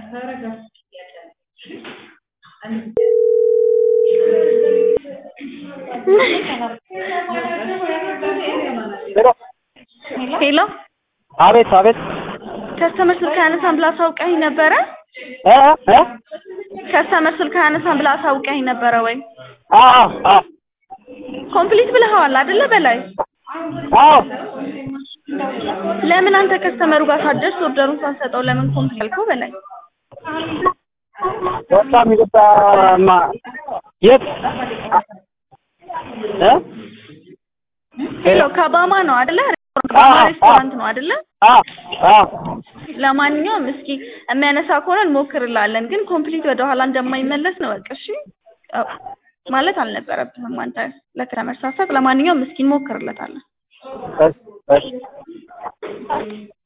ሄሎ አቤት አቤት ከስተመር ስልክ አያነሳም ብላ አሳውቀኸኝ ነበረ? እ እ ከስተመር ስልክ አያነሳም ብላ አሳውቀኸኝ ነበረ ወይ? አዎ አዎ ኮምፕሊት ብለኸዋል አይደለ በላይ? አዎ ለምን አንተ ከስተመሩ ጋር ሳትደርስ ኦርደሩን ሳትሰጠው ለምን ኮምፕሊት አልከው በላይ? በጣም ይቅርታማ የት እ ሄሎ ከባማ ነው አይደለ? አዎ፣ ባማ አዎ። ሬስቶራንት ነው አይደለ? አዎ አዎ ለማንኛውም እስኪ የሚያነሳ ከሆነ እንሞክርላለን፣ ግን ኮምፕሊት ወደ ኋላ እንደማይመለስ ነው በቃ እሺ። አዎ፣ ማለት አልነበረብህም አንተ ለከስተመር ሳትሰጥ። ለማንኛውም እስኪ እንሞክርለታለን። እሺ እሺ